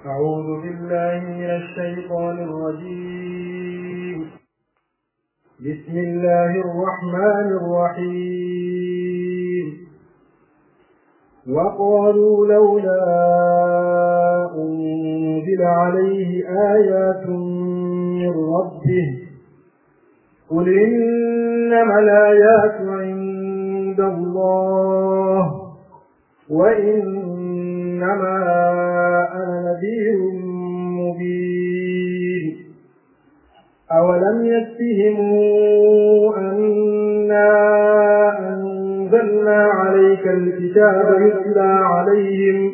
أعوذ بالله من الشيطان الرجيم بسم الله الرحمن الرحيم وقالوا لولا أنزل عليه آيات من ربه قل إنما الآيات عند الله وإنما أنا نذير مبين أولم يكفهم أنا أنزلنا عليك الكتاب يتلى عليهم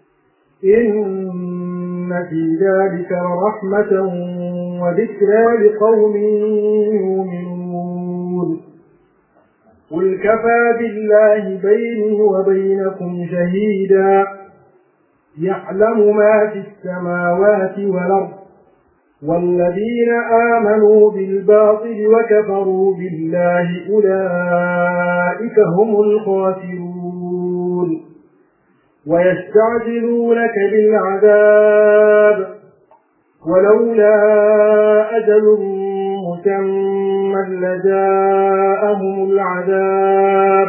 إن في ذلك رحمة وذكرى لقوم يؤمنون قل كفى بالله بيني وبينكم شهيدا يعلم ما في السماوات والأرض والذين آمنوا بالباطل وكفروا بالله أولئك هم الخاسرون ويستعجلونك بالعذاب ولولا أجل مسمى لجاءهم العذاب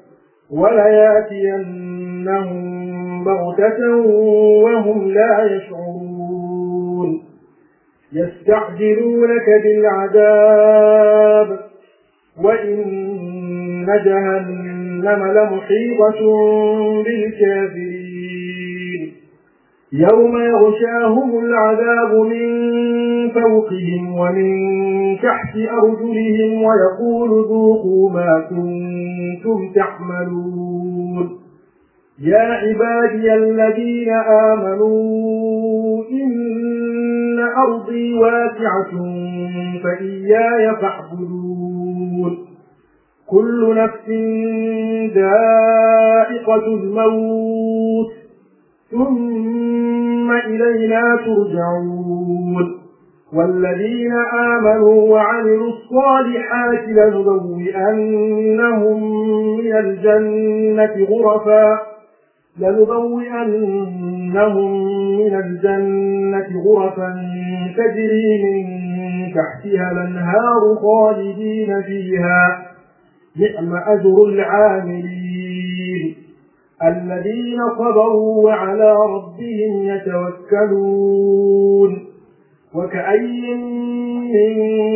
ولياتينهم بغتة وهم لا يشعرون يستعجلونك بالعذاب وإن جهنم لمحيطة بالكافرين يوم يغشاهم العذاب من فوقهم ومن تحت أرجلهم ويقول ذوقوا ما كنتم تعملون يا عبادي الذين آمنوا إن أرضي واسعة فإياي فاعبدون كل نفس ذائقة الموت ثم إلينا ترجعون والذين آمنوا وعملوا الصالحات لنبوئنهم من الجنة غرفا لنبوئنهم من الجنة غرفا تجري من تحتها الأنهار خالدين فيها نعم أجر العاملين الذين صبروا وعلى ربهم يتوكلون وكأي من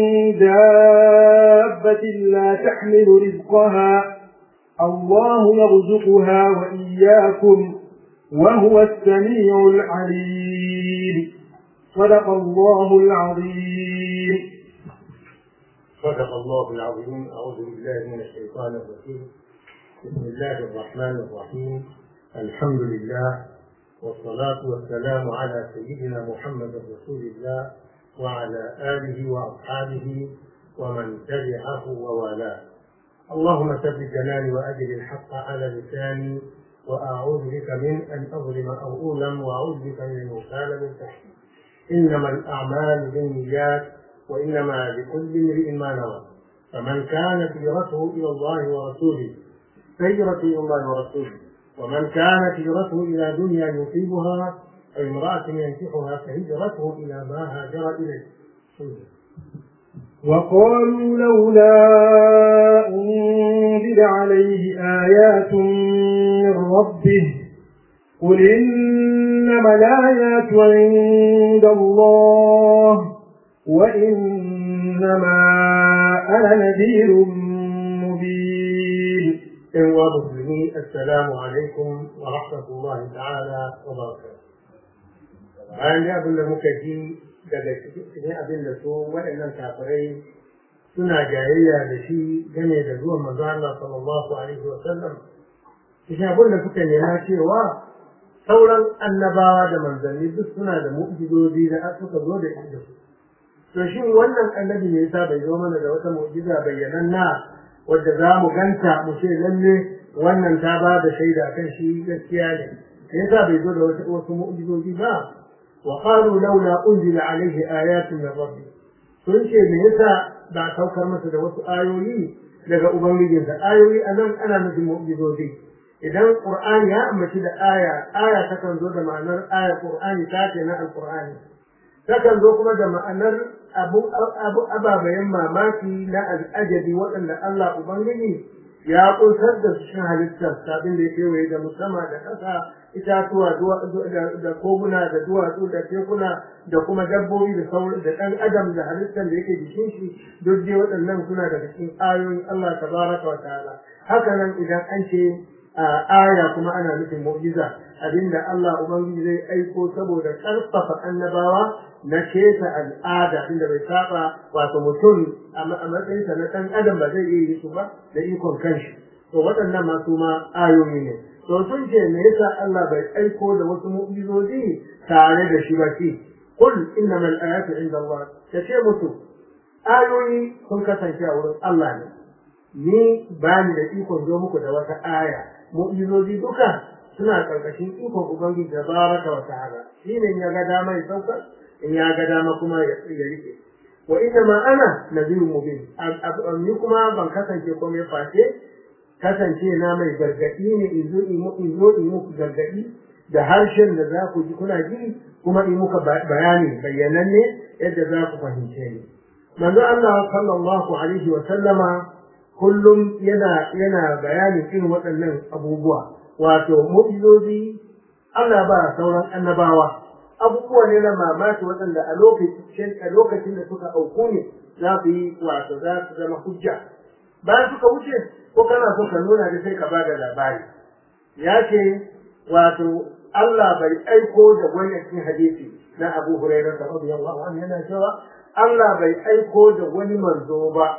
دابة لا تحمل رزقها الله يرزقها وإياكم وهو السميع العليم صدق الله العظيم صدق الله العظيم أعوذ بالله من الشيطان الرجيم بسم الله الرحمن الرحيم الحمد لله والصلاة والسلام على سيدنا محمد رسول الله وعلى آله وأصحابه ومن تبعه ووالاه اللهم ثبت جناني وأجل الحق على لساني وأعوذ بك من أن أظلم أو أظلم وأعوذ بك من المغتال من تحتي إنما الأعمال بالنيات وإنما لكل امرئ ما نوى فمن كانت هجرته إلى الله ورسوله فهجرته إلى الله ورسوله ومن كانت هجرته إلى دنيا يصيبها أو امرأة ينكحها فهجرته إلى ما هاجر إليه وقالوا لولا أنزل عليه آيات من ربه قل إنما الآيات عند الله وإنما أنا نذير مبين إخوة المسلمين السلام عليكم ورحمة الله تعالى وبركاته. bayan da abin da muka ji daga cikin abin da su waɗannan kafirai suna jayayya da shi game da zuwan manzo Allah sallallahu alaihi wa sallam cikin abin da suka nema cewa sauran annabawa da manzanni duk suna da mu'jizozi da suka zo da inda su to shin wannan annabi ne yasa bai zo mana da wata mu'jiza bayyananna wadda za mu ganta mu ce lalle wannan ta ba da shaida kan shi gaskiya ne me yasa bai zo da wasu mu'jizozi ba وقالوا لولا أنزل عليه آيات من ربه sun ce me yasa ba a saukar masa da wasu ayoyi daga ubangijinsa ayoyi a nan ana nufin mu'jizozi idan qur'ani ya ambaci da aya aya takan zo da ma'anar aya qur'ani ta ce na alqur'ani takan zo kuma da ma'anar abu abu ababayen mamaki na al'ajabi waɗanda Allah ubangiji ya kunsar da su cikin halittar sabin da ya kewaye da musamman da ƙasa itatuwa da koguna da duwatsu da tekuna da kuma dabbobi da sauran da ɗan adam da halittar da yake jikin shi duk dai waɗannan suna daga cikin ayoyin Allah tabaraka wa ta'ala haka nan idan an ce aya kuma ana nufin mu'jiza abinda Allah ubangiji zai aiko saboda ƙarfafa annabawa na keta al'ada inda bai saba wato mutum a matsayinsa na ɗan adam ba zai iya yi su ba da ikon kanshi to waɗannan masu ma ayoyi ne to sun ce me yasa Allah bai aiko da wasu mu'jizozi tare da shi ba shi kul innamal ayatu inda Allah ta ce musu ayoyi sun kasance a wurin Allah ne ni ba ni da ikon zo muku da wata aya mu'jizozi duka suna karkashin ikon ubangiji da baraka wa ta'ala shine ya ga dama ya sauka in ya ga dama kuma ya rike wa inna ma ana nadhirun mubin ni kuma ban kasance komai face kasance na mai gargadi ne in zo in zo in muku gargadi da harshen da za ku ji kuna ji kuma in muka bayani bayyananne yadda za ku fahimce ni manzo Allah sallallahu alaihi wa sallama kullum yana yana bayanin irin waɗannan abubuwa wato mu'jizozi Allah ba sauran annabawa abubuwa ne na mamaki waɗanda a lokacin a lokacin da suka auku ne za su yi wato za su zama hujja bayan suka wuce ko kana so ka nuna da sai ka ba da labari ya ce wato Allah bai aiko da wani cikin hadisi na Abu Hurairah radiyallahu anhu yana cewa Allah bai aiko da wani manzo ba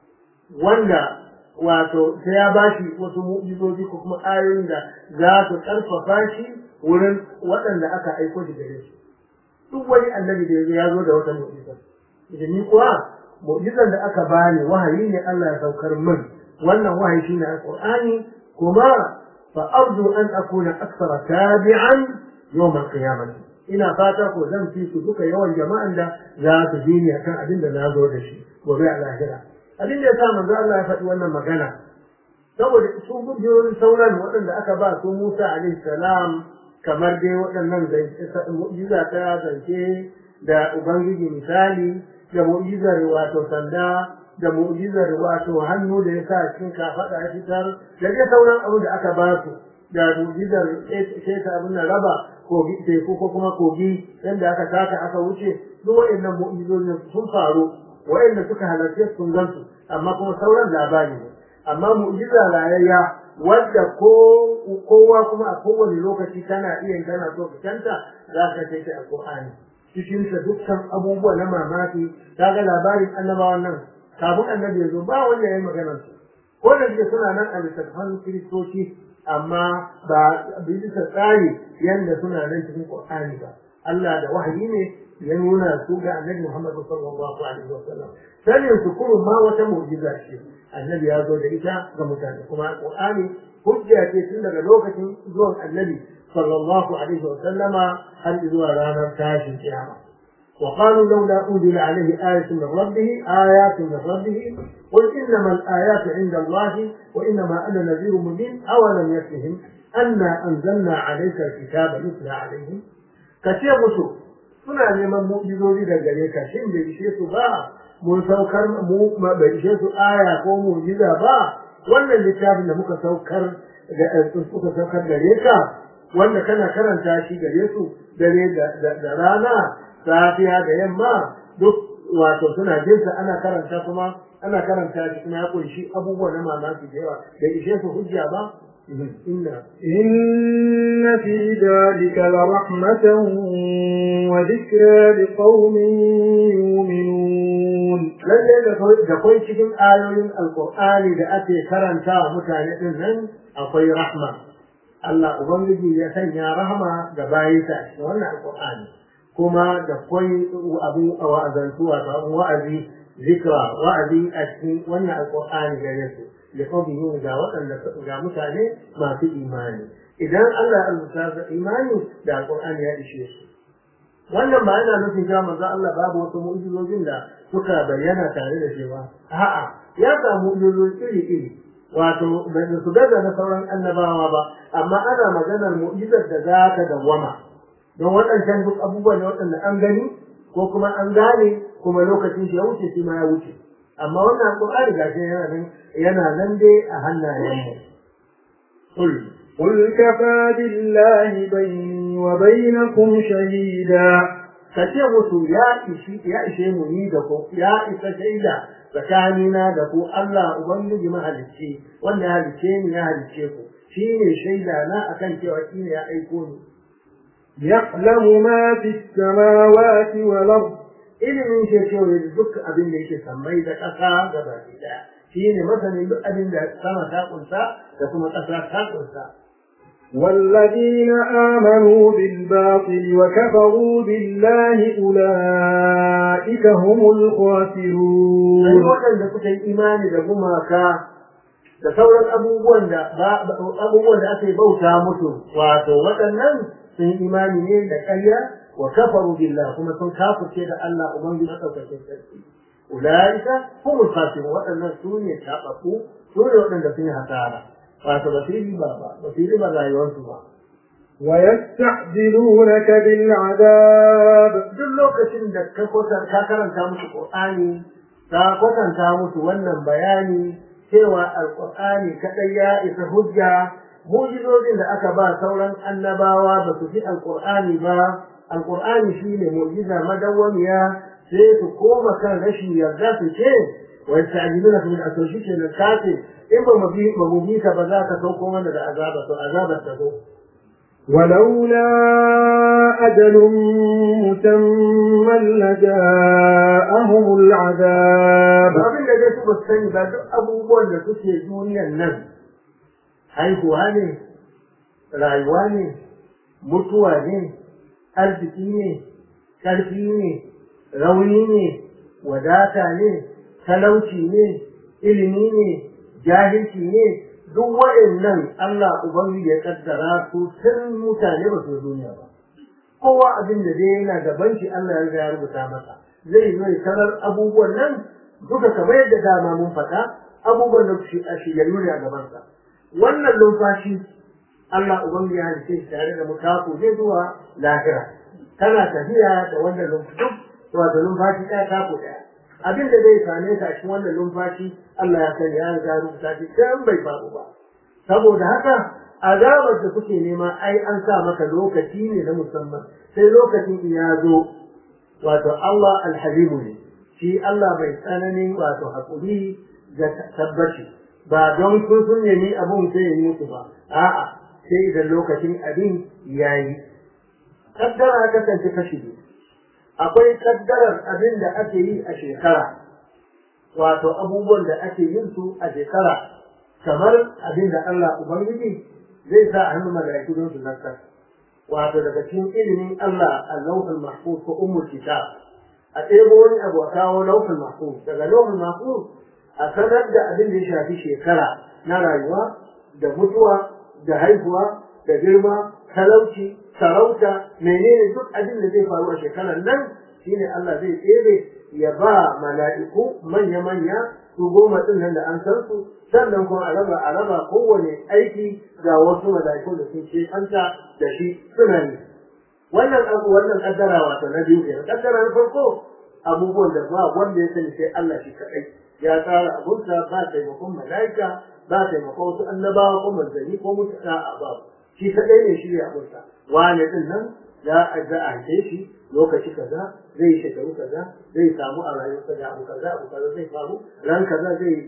wanda wato sai ya bashi wasu mu'jizoji ko kuma ayoyin da za su karfafa shi wurin waɗanda aka aiko shi gare su duk wani annabi da ya zo da wata mu'jiza idan ni kuwa mu'jizar da aka bani wahayi ne Allah ya saukar min wannan wahayi shine alqur'ani kuma fa arju an akuna akthara tabi'an yawm al-qiyamah ina fata ko zan fi su duka yawan jama'an da za su bi ni akan abin da na zo da shi gobe a lahira abin da ya sa manzo Allah ya faɗi wannan magana saboda su gudiyoyin sauran waɗanda aka ba su Musa alaihi salam kamar dai waɗannan mu'jiza ta zance da ubangiji misali da mu'jizar wato sanda da mu'jizar wato hannu da ya sa cikin kafaɗa ya fitar da dai sauran abu da aka ba su da mu'jizar keta abin da raba kogi teku ko kuma kogi yadda aka taka aka wuce duk waɗannan mu'jizojin sun faru waɗanda suka halarce sun gansu amma kuma sauran labari ne amma mu'jiza rayayya wadda ko kowa kuma a kowane lokaci kana iya kana so ka canta za ka kai ta alqur'ani cikin sa dukkan abubuwa na mamaki kaga labarin annabawan nan kafin annabi ya zo ba wanda ya yi maganar su ko da suke suna nan a littattafan kiristoci amma ba bisa tsari yanda suna nan cikin qur'ani ba Allah da wahayi ne ya nuna su ga annabi Muhammad sallallahu alaihi wasallam sanin su kurun ma wata mu'jiza ce annabi ya zo da ita ga mutane kuma qur'ani hujja ce tun daga lokacin zuwan annabi sallallahu alaihi wasallama har zuwa ranar tashin kiyama وقالوا لولا أنزل عليه آية من ربه آيات من ربه قل إنما الآيات عند الله وإنما أنا نذير مبين أولم يكفهم أنا أنزلنا عليك الكتاب يتلى عليهم كثير مسو suna neman mu'jizozi da gare ka shin bai ishe su ba mun saukar mu bai ishe su aya ko mu'jiza ba wannan littafin da muka saukar da suka saukar gare ka wanda kana karanta shi gare su dare da rana safiya da yamma duk wato suna jinsa ana karanta kuma ana karanta shi kuma ya kunshi abubuwa na mamaki da yawa da ishe su hujja ba inna إن في ذلك لرحمة وذكرى لقوم يؤمنون lalle da kwai cikin ayoyin alkur'ani da ake karanta wa mutane din nan akwai rahma Allah ubangiji ya sanya rahma ga bayinsa a cikin wannan alkur'ani kuma da kwai abu a wa'azantu wato wa'azi zikra wa'azi a cikin wannan alkur'ani gare su da kawai ga waɗanda ga mutane masu imani idan Allah ya rubuta da imani da alkur'ani ya ishe su wannan ba yana nufin cewa manzo Allah babu wasu mu'jizojin da suka bayyana tare da shi ba a'a ya samu mu'jizoji iri iri wato bai su gaza na sauran annabawa ba amma ana maganar mu'jizar da za ta dawwama don waɗancan duk abubuwan ne waɗanda an gani ko kuma an gane kuma lokacin shi ya wuce shi ma ya wuce amma wannan alƙur'ani gashi yana nan yana nan dai a hannayen mu قل كفى بالله بيني وبينكم شهيدا kace musu ya ishi ya ishe mu ni da ku ya isa shaida tsakanina da ku Allah ubangiji mahalicci wanda ya halicce ni ya halicce ku shine shaida na akan cewa shine ya aiko ni يعلم ما في السماوات والأرض ilimin shi cewa duk abin da yake sammai da ƙasa gaba ɗaya shine masanin duk abin da sama ta kunsa da kuma ƙasa ta kunsa والذين آمنوا بالباطل وكفروا بالله أولئك هم sai الخاسرون waɗanda suka yi imani da gumaka da sauran abubuwan da abubuwan da aka yi bauta musu wato waɗannan sun yi imani ne da ƙarya wa kafaru billah kuma sun kafirce da Allah ubangiji na ɗaukakin sarki ulaika humul khasirun waɗannan su ne taɓaɓɓu su ne waɗanda sun yi hasara wato ba su yi riba ba ba su yi riba rayuwarsu ba ويستعجلونك بالعذاب duk lokacin da ka kwatan ka karanta musu Qur'ani ka kwatanta musu wannan bayani cewa alqur'ani kadai ya isa hujja mu'jizozin da aka ba sauran annabawa ba su fi alqur'ani ba alqur'ani shine mu'jiza madawwamiya sai su koma kan rashin yarda su ce wa yasta'jiluna min asawshi ke nan kace in ba mu bi ba mu bi ka ba za ka sauko mana da azaba to azabar ta zo ولولا أجل مسمى لجاءهم العذاب abin da dai su ba su sani ba duk abubuwan da suke duniyan nan haihuwa ne rayuwa ne mutuwa ne arziki ne ƙarfi ne rauni ne wadata ne talauci ne ilimi ne jahilci ne duk waɗannan Allah Ubangiji ya kaddara su tun mutane ba su duniya ba kowa abin da dai yana gaban shi Allah ya riga ya rubuta masa zai zo ya tarar abubuwan nan duka kamar yadda dama mun faɗa abubuwan da shi a shirya ne a gabansa wannan numfashi Allah Ubangiji ya halice shi tare da mutaku zai zuwa lahira kana tafiya da wannan numfashi wato numfashi ɗaya taku ɗaya abin da zai same ka a cikin wannan numfashi Allah ya sani ya riga rubuta shi dan bai faru ba saboda haka azabar da kuke nema ai an sa maka lokaci ne na musamman sai lokacin ya zo wato Allah alhalimu ne shi Allah bai tsananin wato haƙuri da tabbaci ba don sun sun nemi abun sai ya yi musu ba a'a sai idan lokacin abin ya yi kaddara kasance kashi biyu akwai kaddarar abin da ake yi a shekara wato abubuwan da ake yin su a shekara kamar abin da Allah Ubangiji zai sa a hannun mala'iku don su zartar wato daga cikin ilimin Allah a lauhul mahfuz ko ummul kitab a ɗebo wani abu a kawo lauhul mahfuz daga lauhul mahfuz a sanar da abin da ya shafi shekara na rayuwa da mutuwa da haihuwa da girma talauci sarauta menene duk abin da zai faru a shekarar nan shine Allah zai tsere ya ba mala'iku manya-manya su goma ɗin nan da an san su sannan kuma a raba a raba kowane aiki ga wasu mala'iku da sun ce anta da shi suna yi wannan abu wannan kaddara wato na biyu kenan kaddara na farko abubuwan da ba wanda ya sani sai Allah shi kaɗai ya tsara abunsa ba taimakon mala'ika ba taimakon wasu annabawa ko manzanni ko mutane a babu shi kaɗai ne shirya abunsa wane ɗin nan za a za a haife shi lokaci kaza zai shekaru kaza zai samu a rayuwarsa da abu kaza abu kaza zai faru ran kaza zai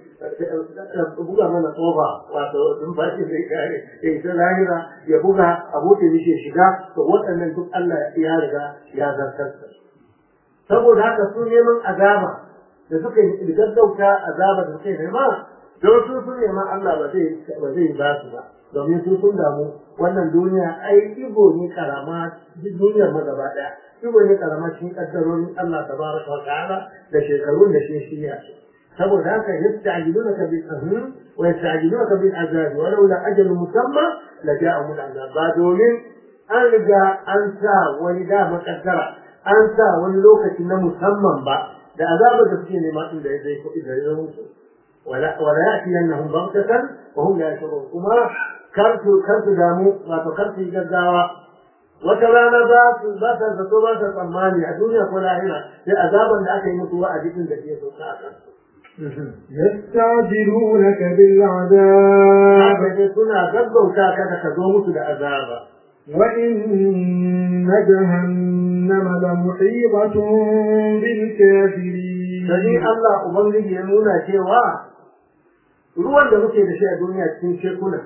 buga mana tsofa wato numfashi zai kare ya isa lahira ya buga abokin mishi ya shiga to waɗannan duk Allah ya riga ya zartar da saboda haka su neman azaba da suka yi gaggauta azaba da suka yi nema don su sun nema Allah ba zai ba zai ba su ba domin su sun damu wannan duniya ai ibo ne karama duniyar ma gaba daya ibo ne karama cikin kaddarorin Allah tabaraka wa ta'ala da shekarun da shi shi ya saboda haka yasta'jilunaka bil ahim wa yasta'jilunaka bil azab wa laula ajal musamma la ja'ahum al azab ba domin an riga an sa wani da makaddara an sa wani lokaci na musamman ba da azabar da suke nema din da ya zai kuɗi da ya musu ولا ولا يأتينهم بغتة وهم لا يشعرون وما كرت كرت دامو ما فكرت جداوة وكلانا ذات ذات الزتوبة الأماني الدنيا كلها هنا لأذابا لأكي متوى أجيب ذكية ساعة يستعجلونك بالعذاب haka suna gaggauta kada ka zo musu da azaba وإن جهنم لمحيطة بالكافرين sai Allah ubangiji ya nuna cewa ruwan da muke da shi a duniya cikin tekuna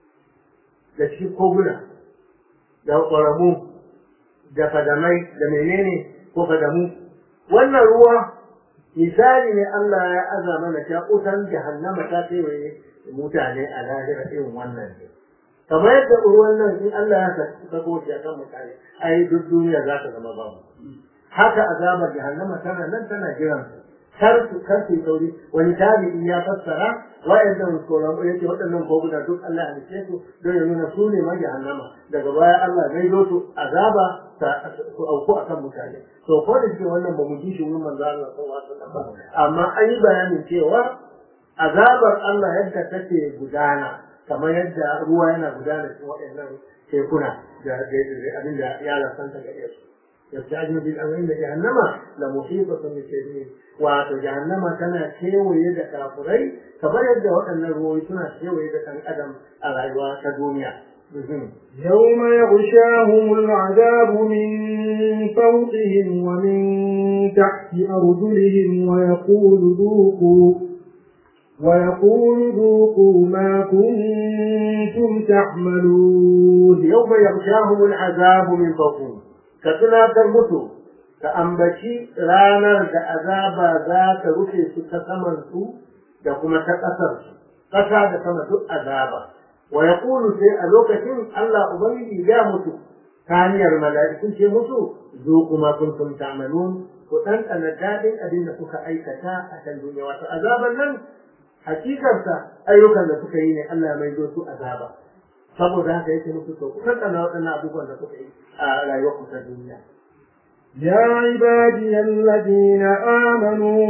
da cikin koguna da ƙwaramu da fadamai da menene ko fadamu wannan ruwa misali ne Allah ya aza mana ta utan jahannama ta kewaye mutane a lahira irin wannan ne kamar yadda ruwan nan in Allah ya sako shi akan mutane ai duk duniya za ta zama babu haka azabar jahannama tana nan tana jiran su kar su kar su sauri wani tabi'i ya fassara wa'annan koramu yake waɗannan koguna duk Allah ya halice su don ya nuna su ne ma jahannama daga baya Allah zai zo su azaba su auku akan mutane to ko da shi wannan ba mu ji shi wurin manzo Allah sallallahu alaihi wasallam ba amma an yi bayanin cewa azabar Allah yadda take gudana kamar yadda ruwa yana gudana cikin waɗannan tekuna da abin da ya lasanta gare su يستعجل بالأمر إن جهنم لمحيطة بالكافرين wato jahannama tana kewaye da kafurai kamar yadda waɗannan ruwoyi suna kewaye da ɗan adam a rayuwa ta duniya. يوم يغشاهم العذاب من فوقهم ومن تحت أرجلهم ويقول ذوقوا ويقول ذوقوا ما كنتم تعملون يوم يغشاهم العذاب من فوقهم كتنا mutu. ka ambaci ranar da azaba za ta rufe su ta samansu da kuma ta ƙasarsu, ƙasa da sama duk azaba. Wa ya sai a lokacin Allah Ubangiji ya mutu ta hanyar mala'ikun ce musu zo kuma kun kun tamalun ku ɗanɗana daɗin abin da kuka aikata a kan duniya. Wato azaban nan hakikarsa ayyukan da suka yi ne Allah mai zo su azaba. Saboda haka yake musu to ku ɗanɗana waɗannan abubuwan da kuka yi a rayuwar ta duniya. يا عبادي الذين آمنوا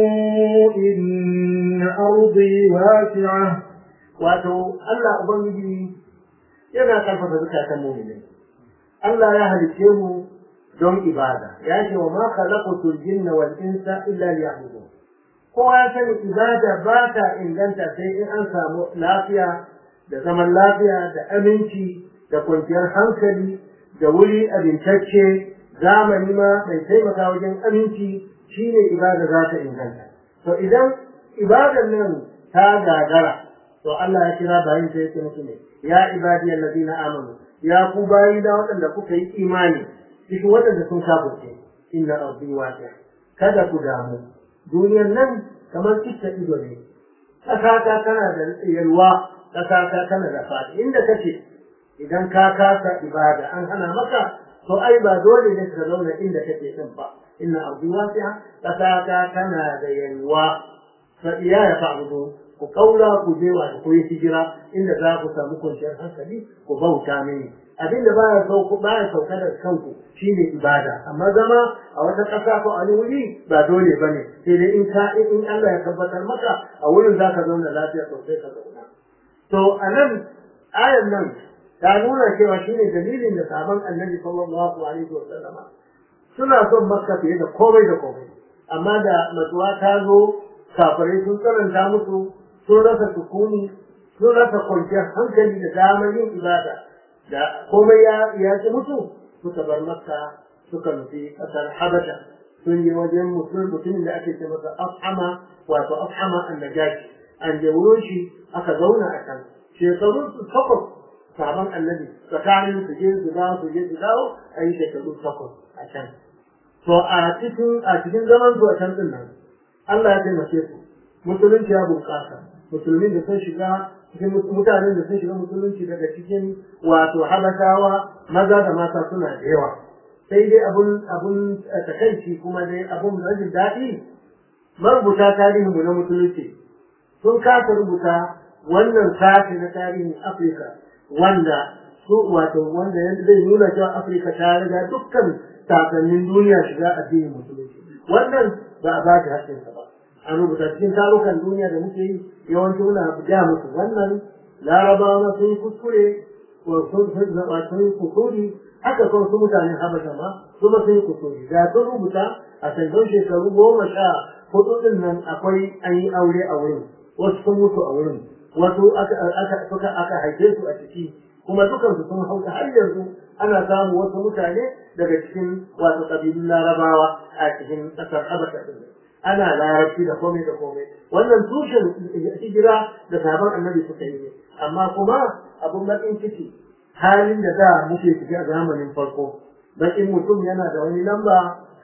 إن أرضي واسعة wato Allah Ubangiji yana karfafa zukatan mu'minin Allah ya halice mu don ibada ya ce wa ma khalaqatul jinna wal insa illa liya'budun kowa ya sani ibada ba ta inganta sai in an samu lafiya da zaman lafiya da aminci da kwanciyar hankali da wuri abincacce zamani ma mai taimaka wajen aminci shine ibada za ta inganta to idan ibadan nan ta gagara to Allah ya kira bayin sai yake musu ne ya ibadiyal ladina amanu ya ku bayi da waɗanda kuka yi imani cikin waɗanda sun kafirce inna ardi wasi'a kada ku damu duniyar nan kamar kitta ido ne ƙasa ta tana da yalwa ƙasa ta tana da fadi inda kace idan ka kasa ibada an hana maka to ai ba dole ne ka zauna inda kake din ba inna ardi wasi'a ƙasa ta tana da yalwa fa iya ya fa'budu ku kaura ku je wa ku yi hijira inda za ku samu kwanciyar hankali ku bauta mini abin da baya sauko baya sauka da kanku shine ibada amma zama a wata ƙasa ko a wani wuri ba dole bane sai dai in ka in Allah ya tabbatar maka a wurin zaka zauna lafiya sosai ka zauna to anan ayan nan ta nuna cewa shine dalilin da sabon annabi sallallahu alaihi wa sallama suna son makka fiye da komai da komai amma da matsuwa ta zo kafirai sun tsananta musu sun rasa sukuni sun rasa kwanciyar hankali da damar yin ibada da komai ya ya ci mutu suka bar makka suka nufi kasar habasha sun je wajen mutumin da ake ce masa afhama wato afhama annajashi an je wurin shi aka zauna a can shekarun su takwas sabon annabi tsakanin su je su dawo su je su dawo a yi shekaru takwas a can to a cikin a cikin zaman su a can din nan Allah ya taimake su musulunci ya bunƙasa musulmin da sun shiga cikin mutanen da sun shiga musulunci daga cikin wato habashawa maza da mata suna da yawa sai dai abun abun takaici kuma dai abun rajin daɗi marubuta tarihinmu na musulunci sun kasa rubuta wannan sashi na tarihin afirka wanda su wato wanda zai nuna cewa afirka ta riga dukkan sasannin duniya shiga addinin musulunci wannan ba a ba ta haƙƙinsa ba an rubuta cikin tarukan duniya da muke yi yawanci muna ja musu wannan larabawa sun yi kuskure ko sun yi kusuri haka kuma su mutanen habasha ma su ma sun yi kusuri da sun rubuta a sandan shekaru goma sha hudu din nan akwai an yi aure a wurin wasu sun mutu a wurin wasu aka aka haife su a ciki kuma dukansu sun hauka har yanzu ana samun wasu mutane daga cikin wasu ƙabilun larabawa a cikin ƙasar habasha din ana larabci da komai da komai wannan tushen hijira da sabon annabi suka yi amma kuma abun bakin ciki halin da da muke ciki a zamanin farko bakin mutum yana da wani lamba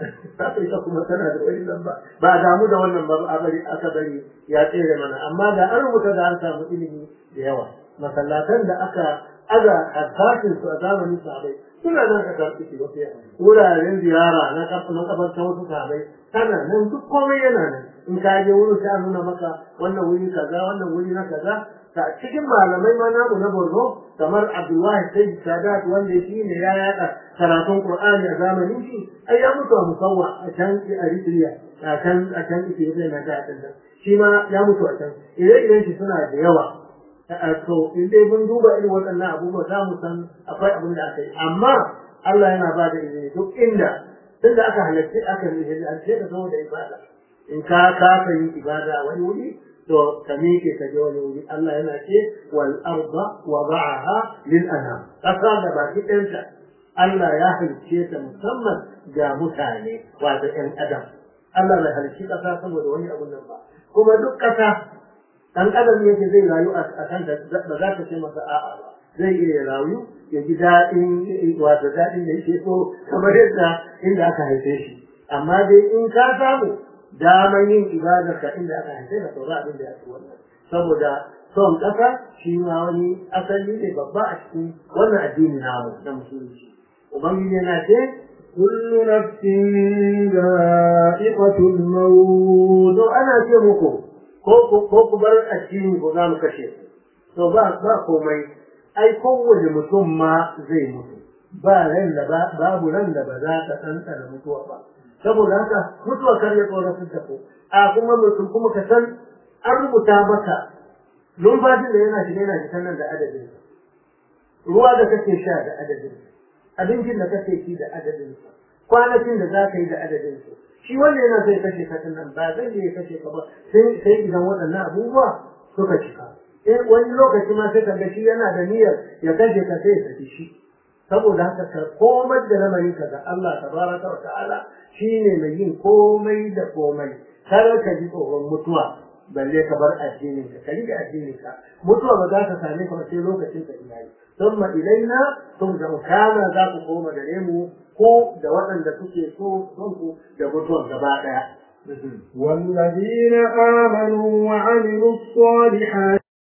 Afirka kuma tana da wani lamba ba a damu da wannan ba a bari aka bari ya tsere mana amma da an rubuta da an samu ilimi da yawa masallatan da aka aga addashin su a zamanin sahabai suna nan ka karɓi shi wasu wuraren ziyara na kafin kafarta wasu sahabai tana nan duk komai yana nan in ka je wurin sai a nuna maka wannan wuri kaza wannan wuri na kaza ta cikin malamai ma namu na Borno kamar Abdullahi Sayyid Sadat wanda shi ne ya yaɗa karatun Qur'ani a zamanin shi ai ya mutu a musawwa a can Eritrea a can a can Ethiopia na da din shi ma ya mutu a can ire-iren shi suna da yawa to in dai mun duba irin waɗannan abubuwa za mu san akwai abin da aka yi amma Allah yana ba da izini duk inda tun da aka halarci aka yi halarci ka saboda ibada in ka kafa yin ibada a wani wuri to ka miƙe ka je wani wuri Allah yana ce wal arda wada'aha lil anam kasa da baki ɗanta Allah ya halicce ta musamman ga mutane wato ƴan adam Allah bai halicci kasa saboda wani abun nan ba kuma duk kasa dan adam yake zai rayu a kan da ba za ka ce masa a'a ba zai iya rayu ya ji daɗin wato daɗin da yake so kamar yadda inda aka haife shi amma dai in ka samu daman yin ibadar ka inda aka haife ka saura abin da ya fi wannan saboda son ƙasa shi ma wani asali ne babba a cikin wannan addini namu na musulunci ubangiji yana ce كل نفس ذائقة الموت to ana ce muku ko ku bar addini ko za mu kashe ku to ba ba komai ai kowane mutum ma zai mutu ba ran da babu ran da ba za ta tsantsana mutuwa ba saboda haka mutuwa kar ya tsoratar da ku a kuma mutum kuma ka san an rubuta maka numfashin da yana shiga yana fitan nan da adadin ruwa da kake sha da adadin abincin da kake ci da adadin kwanakin da za ka yi da adadin su shi wanda yana zai kashe ka nan ba zai iya kashe ka ba sai idan waɗannan abubuwa suka cika in wani lokaci ma sai kaga shi yana da niyyar ya kashe ka sai ya saki shi saboda haka ka komar da lamarin ka ga Allah tabaraka wa ta'ala shine mai yin komai da komai kar ka ji tsoron mutuwa balle ka bar addinin ka ka rike addinin ka mutuwa ba za ta same ka sai lokacin ka iyali thumma ilaina turja'u kana za ku koma gare mu ko da waɗanda suke so son ku da mutuwar gaba ɗaya والذين آمنوا وعملوا الصالحات